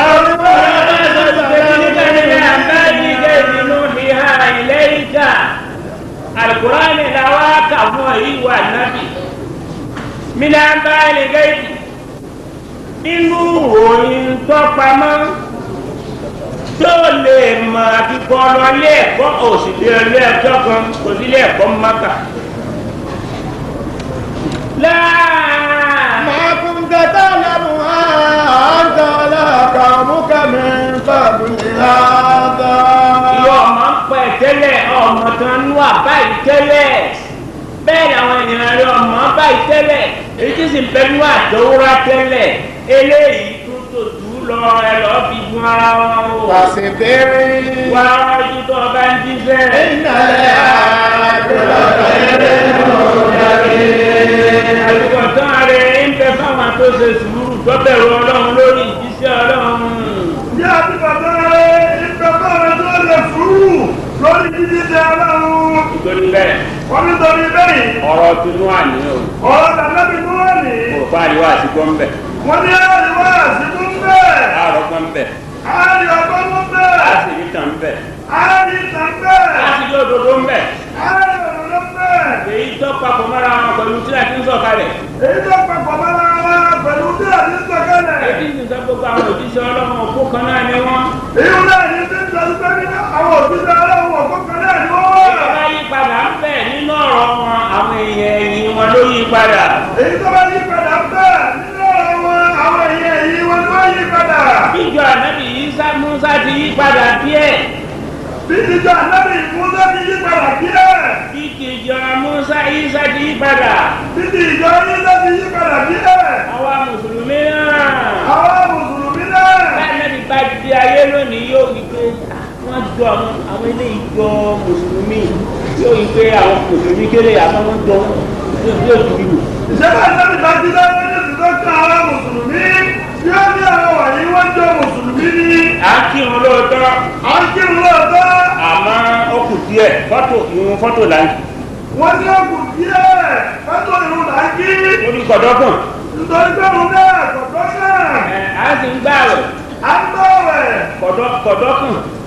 alukurani la wa ka fún ọ yìí wà nábì mina bá ẹni gẹ́gì nínú òyìn tọ́pamọ́ tó lè mọ àfikọ́ lọ ilé ẹ̀kọ́ òsìlẹ̀ ilé ẹ̀kọ́ kan kò sí ilé ẹ̀kọ́ mọ́kà. láà ما كنت تعلمها أنت ولا قومك من قبل هذا ìwọ ọmọ ń pẹ tẹ́lẹ̀ ọmọ kan ń wà báyìí tẹ́lẹ̀ bẹ́ẹ̀ ni àwọn ènìyàn rẹ ọmọ báyìí tẹ́lẹ̀ èyí tí sì ń bẹnu àdówúrà tẹ́lẹ̀ eléyìí tó tó jù ú lọ ẹ lọ fi gun ara wọn o فاصبر wá ojú tó o bá ń jíṣẹ́. إن العاقبة àtúbọ̀ tán rẹ̀ ń bẹ fáwọn tó ṣe sùúrù tó bẹ̀rù ọlọ́run lórí ìjíṣẹ́ ọlọ́run. Bí a ti bàbá rẹ̀ ìfẹ́ bára tó lè fúrú lórí jíjí ti aláwọ̀. nítorí bẹ́ẹ̀ Wọ́n ní torí bẹ́yìn, ọ̀rọ̀ tinú àníyàn ọ̀rọ̀ tàbí tó wà ní. kò fáriwá àti gbọ́nbẹ̀ Wọ́n ní àríwá àsìkò ń bẹ̀. àárọ̀ gbọ́nbẹ̀ Àárí ọgbọ́n ń bẹ̀. láti rí tàn bẹ̀ Àárí ìtàn bẹ̀. láti rí òdodo ń bẹ̀. Àárí ọ̀rọ̀ ń bẹ̀. èyí tó papọ̀ mọ́ra wọn pẹ̀lú tí a ti ń sọ̀kalẹ̀. Èyí tó papọ̀ mọ́ra wa pẹ̀lú tí a ti ń sọ̀kalẹ̀. èyí ti sọ gbogbo àwọn òjíṣẹ́ ọlọ́run òkú kan náà ni wọ́n. Èyí náà ní ti ń sọ pé ní àwọn òṣìṣẹ́ aláwọ̀ ọ̀kọ̀ọ̀kan náà ni wọ́n èyí wà. bá yí padà ń bẹ̀ nínú ọ̀rọ̀ wọn àwọn èèyàn ẹ̀yìn wọn ló yí padà. Èyí tó bá yí padà ń bẹ̀ nínú ọ̀rọ̀ wọn àwọn èèyàn èyí wọn ni wọ́n yí padà. bíjọ ànábì Ìsá Músá ti yí padà díẹ̀. Bí ìjọ ànábì Mùsá ti yí padà díẹ̀. bíjọ Músá Ìsá ti yí padà. Bí ìjọ Yísá ti yí padà díẹ̀. àwa mùsùlùmí náà. Àwọn Mùsùlùmí náà. láàrin bá di ayé lónìí yóò wí pé wọ́n jọ àwọn àwọn eléyìí jọ mùsùlùmí yóò wí pé àwọn mùsùlùmí kéré àmọ́ wọ́n jọ yóò ju ìlú. Ìjọba ànábì bá ti dá lórí ìsìnkú àwọn Mùsùlùmí. Bí ó ní àwọn wọ̀nyí wọ́n jọ Mùsùlùmí ní. à ń kírun lóòótọ́ À ń kírun lóòótọ́. àmọ́ ó kù díẹ̀ fọ́tò ìrun fọ́tò là ń Wọ́n ní òkú díẹ̀. Fẹ́tò ìrun là ń kí. orí kọ̀dọ́kùn Nítorí pé òun náà kọ̀dọ́ náà. ẹ̀ á sì ń gbà rẹ̀ À ń gbọ́wẹ̀. kọ̀dọ́kùn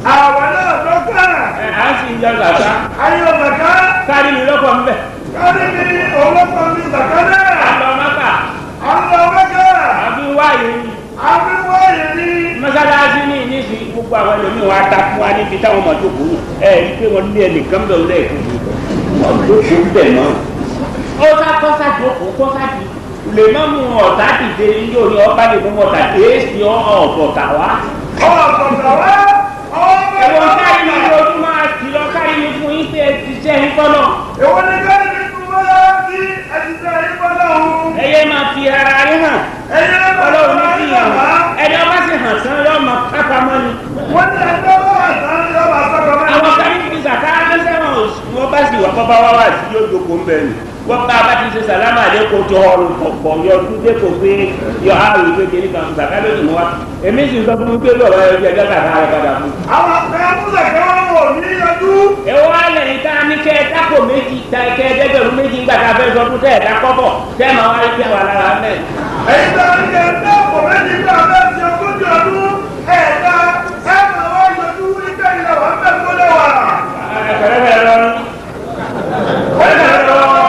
àwọn náà lọ́kàn ẹ̀ á sì ń yọ gàtá ayé ọ̀sàká kárí mi lọ́kọ̀ ń bẹ̀ kárí mi ọlọ́pàá mi sàká náà àlọ́ mọ́kà àwọn ọ̀gá àbí wáyé ni àbíwọ́ yìí ní mọ́sálásí ní ìníṣì gbogbo àwọn ẹlòmíì wọn ata fún wa níbi táwọn ọmọ tó kúrò ẹ ẹ pé wọn lé ẹnìkan bẹ̀ wọlé ẹ̀kọ́ wọn tó kú bẹ̀ náà. ó sá kọ́sá jókòó kọ́sá di lè má mú ọ̀tá dìde yíyó ni ọba lè mú ọ̀tá èsì ọ̀bọ̀tà wá. ọ̀sọ̀tà wá ẹ̀wọ̀n káyí ni ọ̀bẹ̀rẹ̀ ojú máa ti lọ káyí ni fún yín pé ẹ ti jẹ́ yín kọ́nà. èwo ni kárí mi tún wá sí ẹ̀sìtẹ̀ ìpínlẹ̀ ọ̀hún ẹyẹ máa fi ara yín hàn ẹ̀yẹ ọlọ́run ní fi hàn ẹni ọba sì hàn sán yọ ọmọ kápámọ́ ni. wọ́n ní ẹgbẹ́ wọ́n wà sáré yọba sọ́kọ̀ àwọn mẹ́rin kan ní sàká ẹsẹ̀wọ̀n wọ́n bá sì wà bọ́bá wá wá sí yóò jókòó ń bẹ̀ ni wọ́n bá bá ti ṣe sàlámà lẹ́kọ̀ọ́ tó ọrùn pọ̀pọ̀ yọ ọdún dẹ́kọ̀ pé yọ àrùn ìwé kìíní kan sàká lónìí mọ́ wa èmi sì sọ fún mi pé lọ́wọ́ ẹ jẹ́ ẹjọ́ kàkà rẹ̀ padà fún. àwọn akẹ́kọ̀ọ́ múlẹ̀ kẹ́wọ́n wò ní yọjú èwo alẹ́ yìí tá a ní kẹ́ ẹ dákò méjì ta kẹ́ ẹ dẹ́gbẹ̀rún méjì ńgbà tá a fẹ́ sọ fún tẹ́ ẹ dákọ́ bọ̀ tẹ́ ẹ máa wáyé tẹ́ wà lára mẹ́. èyí tó ń yẹ ẹgbẹ́ ọ̀pọ̀ méjì gbà bẹ́ẹ̀ ti ogójì ọdún ẹ̀ẹ́dá ẹ̀ máa wá yọjú wípé ilẹ̀ wà ń bẹ̀ tó lẹ̀ wà. ẹ̀ẹ́dẹ̀rẹ̀ lọ́rùn ẹ̀ẹ́dẹ̀rẹ̀ lọ́rùn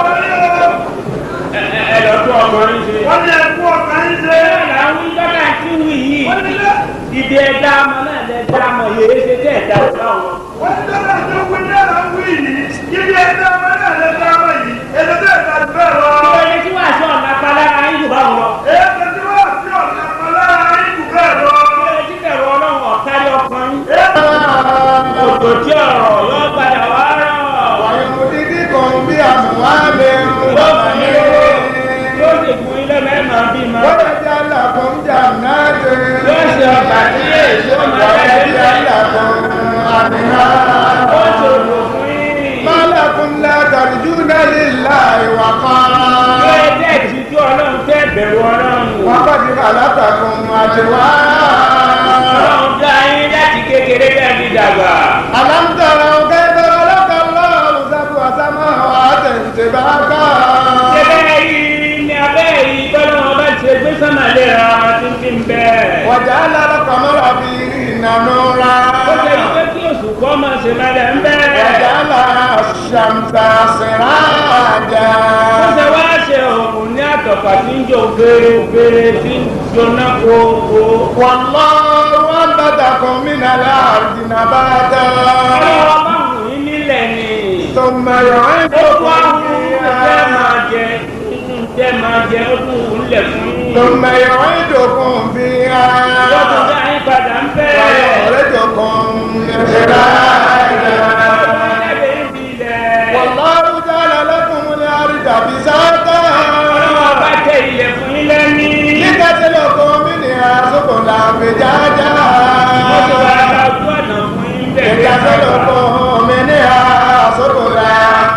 ẹ lọ tún ọkùnrin ṣe. wọ́n ní ẹkú ọ̀kan yín ṣe. bẹ́ẹ̀ làwọn ìjọba tí ń wí yìí wọ́n ní lẹ́ ìdí ẹ̀dá ọmọ náà lẹ dá ọmọ yèé ṣe tẹ́ ẹ̀dá ọ̀dá wọn. wọ́n ní lọ́dà tó wí ní ẹ̀rọ wí yìí yíyí ẹ̀dá ọmọ náà lè dá ọmọ yìí èdè tó ẹ̀dá ti bẹ́ẹ̀ lọ. ìwé tí wàá sọ ọ̀nà palára yín jù bá wọn. èdè tí wọ́n ti ọ̀nà kan lára yín kù bẹ́ẹ̀ lọ. ìwé tí bẹ̀rù ọlọ́run ọ̀kárí ọkùnrin. òjò tí ọ̀rọ̀ yóò padà wá rọ̀. ويمددكم بأموال yóò fún yín lówó yóò sì fún yín lẹ́mọ̀ ẹ̀ máa bí ma. ويجعل لكم جنات yóò ṣe ọgbà tí èso máa bẹ̀rẹ̀ ويجعل sí. لكم ó أنهارا ṣe òjò fún yín. ما لكم لا ترجون لله وقارا yóò jẹ́ ìtìjú ọlọ́run tẹ́ bẹ̀rù ọlọ́run. وقد خلقكم أزواجا ọlọ́run dá yín láti kékeré bẹ́ẹ̀ fi dàgbà. ألم تروا كيف خلق الله سبع سماوات طباقا Ṣébẹ́ yìí ni abẹ́ yìí bọ́lá wọn bá ṣe gbé sọ́mà léra tí ń fi ń bẹ́. وجعل القمر فيهن نورا Ó ṣe wípé kí oṣù kọ́ máa ṣe lálẹ́ ń bẹ́. وجعل الشمس سراجا Ó ṣe wá ṣe òògùn ní àtọ̀pà tí ń jò fèrèfèrè tí ń jóná kókó. والله أنبتكم من الأرض نباتا Ọlọ́wọ́ bá wù yín nílẹ̀ ni. ثم Ó tún يعيدكم àwọn tẹ́ فيها máa jẹ tẹ́ máa jẹ ó tún wù ú lẹ̀ fún yín. ثم يعيدكم فيها Yóò tún dá yín padà ń bẹ́. ويخرجكم إخراجا Jáde ń bi ilẹ̀. والله جعل لكم الأرض بساطا Ọlọ́wọ́ bá tẹ ilẹ̀ fún yín lẹ́ni. لتسلكوا منها سبلا فجاجا Ó ti wá ká ojú ọ̀nà fún yín bẹ̀rẹ̀. لتسلكوا منها سبلا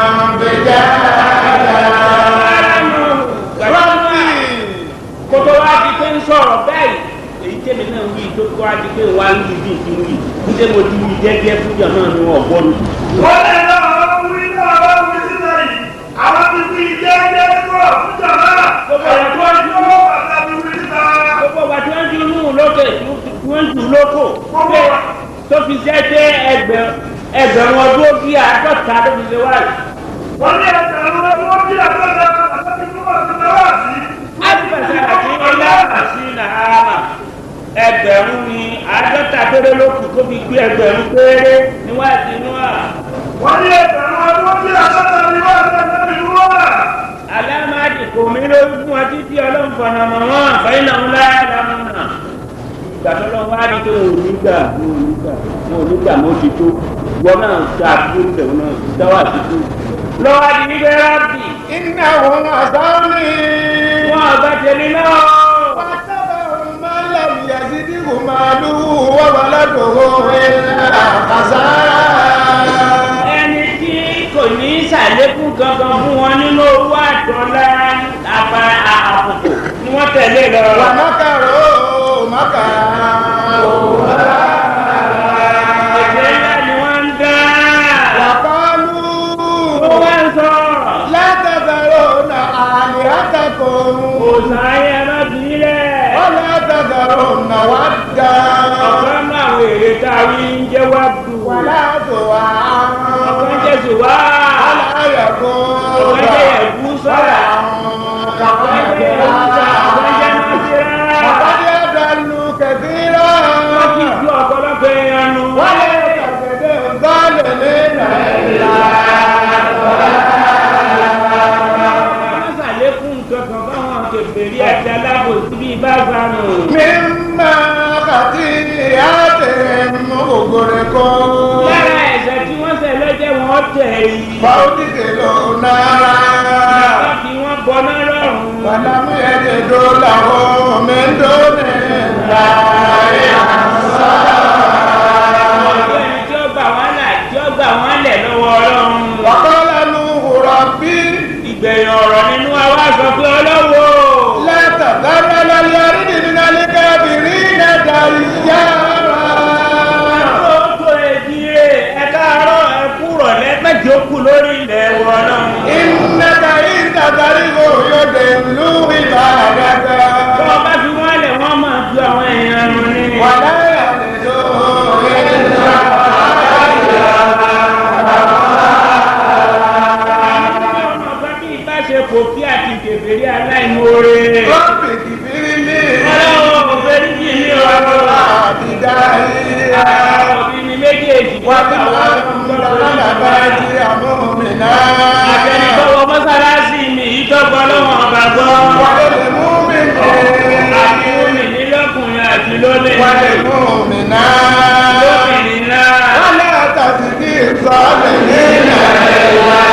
فجاجا ربي kótó wá di pé ń sọ̀rọ̀ báyìí èyí tẹ́mi náà wí tó kó wá di pé wá ń wí bí ti wí níṣẹ́ mo ti wí jẹ́jẹ́ fújà náà ni wọ́n gbọ́ mi. wọ́n lè lọ àwọn wí náà wọ́n wí sílẹ̀ yìí àwọn ti fi jẹ́jẹ́ kúrò fún jàmbá Gbogbo ẹ̀ tó ń ẹ̀kọ́ dúró. pàtàkì wí síta. gbogbo wa tí wọ́n ti mú un lókè tí wọ́n jù lóko Gbogbo wa. tó fi jẹ́ pé ẹgbẹ̀rún ẹgbẹ̀rún ọdún ó bí àádọ́ta ló fi ṣe wáyé. wọ́n ní ẹgbẹ̀rún ọdún bí àtọ́jà àtọ́jà tó wà sí náà sí. alifasa àti ilé àti nàámà ẹgbẹ̀rún ni àádọ́ta péré ló kù tó fi gbé ẹgbẹ̀rún péré níwájú inú à. wọ́n ní ẹgbẹ̀rún ọdún bí àtọ́jà ni wọ́n ti ẹgbẹ́ mi wọ́n. alámàdì kò mí ló fún ọ títí ọlọ́run fọ̀nà mọ̀ wọ́n àfẹ́yìn náà ńlá lámú náà. ìgbà tó lọ wá ní pé wọn ò ní gbà wọn ò ní gbà wọn ò ní gbà mọ́ ti tó wọn náà ta àdúgbò tẹ̀wọ́n náà dáwà ti tó. lọ́wọ́ di wípé rábì إنهم عصوني wọn àgbà tẹ̀lé náà. واتبعوا من لم يزده ماله وولده إلا خسارا ẹni tí kò ní ṣàlékún gangan fún wọn nínú owó àtọ́lá àpá àpòpò ni wọ́n tẹ̀lé lọ. ومكروا مكرا ẹ̀jẹ̀ ńlá ni wọ́n ń dá. وقالوا ó wá ń sọ. لا تذرون آلهتكم òòsàn ayé ẹlọ́bìnrin ولا تذرون ودا ọ̀kan náà àwọn èrè tá a rí ń jẹ́ wá bá fanù. mímọ́ kàtí àtẹ̀mú ògòrèkó. lára ẹ̀ṣẹ̀ tí wọ́n ṣẹ̀ lọ́jẹ́ wọn tẹ̀ yìí. fàódìdè ló náírà. wọ́n fi wọ́n bọ́ná lọ́rùn. Bàdámù ẹ̀jẹ̀ tó làwọn mẹ́ńdọ́nẹ̀ láyé àṣà. ọ̀dọ́ ẹni tí ó gbà wọ́n là tí ó gbà wọ́n lẹ̀ lọ́wọ́ ọlọ́run. Wàkọ́lá nu wùrọ̀ bí ìgbẹ̀yìn ọ̀rọ̀ nínú wa wá sọ pé ọlọ́wọ́. látàkárá lálẹ́ àrídìí nálẹ́ kábìrì nàdà yára. Àkókò èdìrè ẹ̀ka àárọ̀ ẹ̀kúrọ̀ lẹ́gbẹ̀jọ́ kù lórí ilẹ̀ wọn náà. Ìnàkà ìtàkàrí kò yóò dé lú ìbá àgàgà. Bí wọ́n bá fi wọ́n lẹ̀ wọ́n máa ju àwọn èèyàn nù ní. Wàlá àlejò ìlà Ọmọ kan bí ìbáṣepọ̀ kí àti kèfèrí aláìmoore. rọ́bì kìfìrí ní Ọlọ́wọ́ kò fẹ́ ní kí ní ọ̀rọ̀. àbídá yìí. Òbí mi méjèèjì Wọ́n ti àwọn wá lọ́lọ́lọ́bá jí àmúmìnà. àtẹnitọ́wọ́ mọ́sálásí mi ìtọ́gbọ́ lọ́wọ́ ọba gbọ́. Wọ́n lè mú mi Àti omi ní lọ́kùnrin àti lóde. Wọ́n lè mú mi náà. Lóbìnrin náà. Wọ́n lè tàbí kí ìsọ̀lẹ̀ nílẹ̀.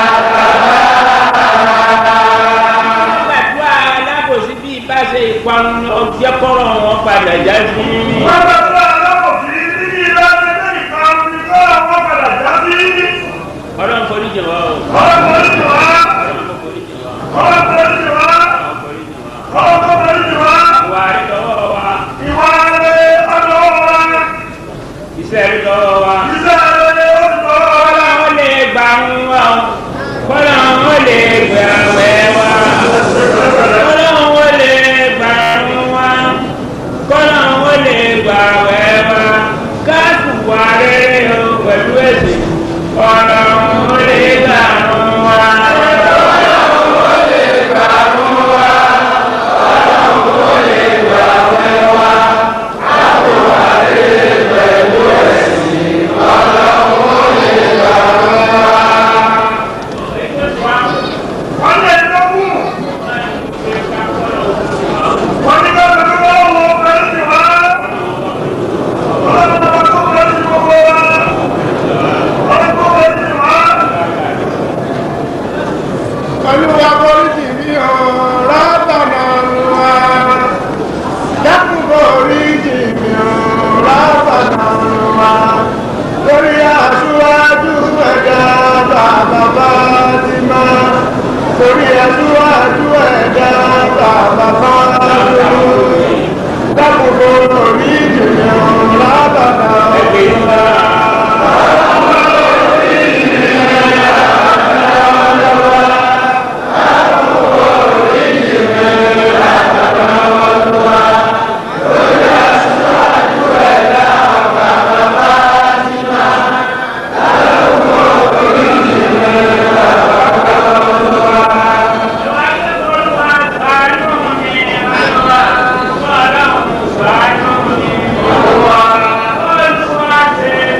Nígbàdúrà alábòsí bí ibà ṣe ìparun ọjọ́ kọ́rọ̀ wọn padà já sí. Wọ́n bá tó alábòsí ní ilé ẹgbẹ́ ìkarun ní kọ́ àwọn padà já sí. Ọlọ́run forí jẹ̀ wá o. Ọlọ́run forí jì wá. Ọlọ́run forí jẹ̀ wá. Ọlọ́run forí jì wá. Ọlọ́run forí jẹ̀ wá. Ọlọ́run forí jì wá. Ìwà rí lọ́wọ́ wa. Ìwà rẹ̀ ọ̀dọ̀ wa. Iṣẹ́ rí lọ́wọ́ wa. Iṣẹ́ rẹ̀ ọ̀dọ̀ wa. Kọ́lọ́run lè gbà ń wá o. Kọ́lọ́run lè gbà wẹ́ wá. Kọ́lọ́run lè gbà ń wá. Kọ́lọ́run lè gbà wẹ́ wá. Káàkù wà rere o pẹ̀lú ẹ̀sìn. Kọ́lọ́run lè gbà ń wá. Wọ́n lè lọ́kùn. Wọ́n ní ká bẹ̀rẹ̀ wọ́n wọ́n forí jì wá. Ọlọ́run bá tó forí jì gbogbo wa. Ọlọ́run tó forí jì wá. Olúwa foríjì mi ò látọ̀nà wa. Dákun foríjì mi ò látọ̀nà wa. Lórí aṣíwájú ẹ̀dá bàbá Fátímà. Lórí aṣíwájú ẹ̀dá bàbá Fátímà. Dákun foríjì mi ò látọ̀nà wa. Ọlọ́run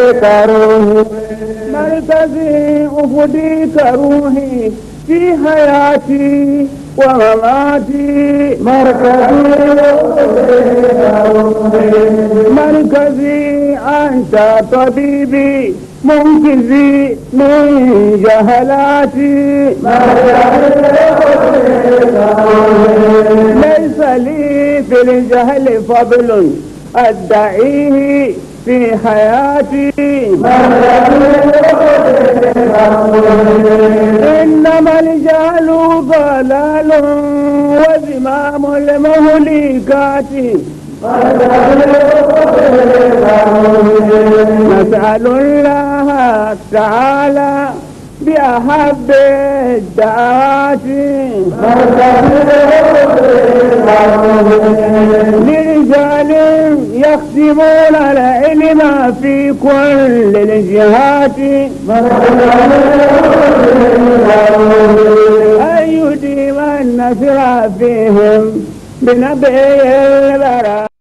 كروه مركزي أفدي كروحي في حياتي ومماتي مركزي مركزي أنت طبيبي منقذي من جهلاتي ليس لي في الجهل فضل أدعيه في حياتي إنما الجهل ضلال وزمام المهلكات نسأل الله تعالى بأحب الدعوات لرجال يخدمون العلم في كل الجهات أن يديم النصر فيهم بنبي البراء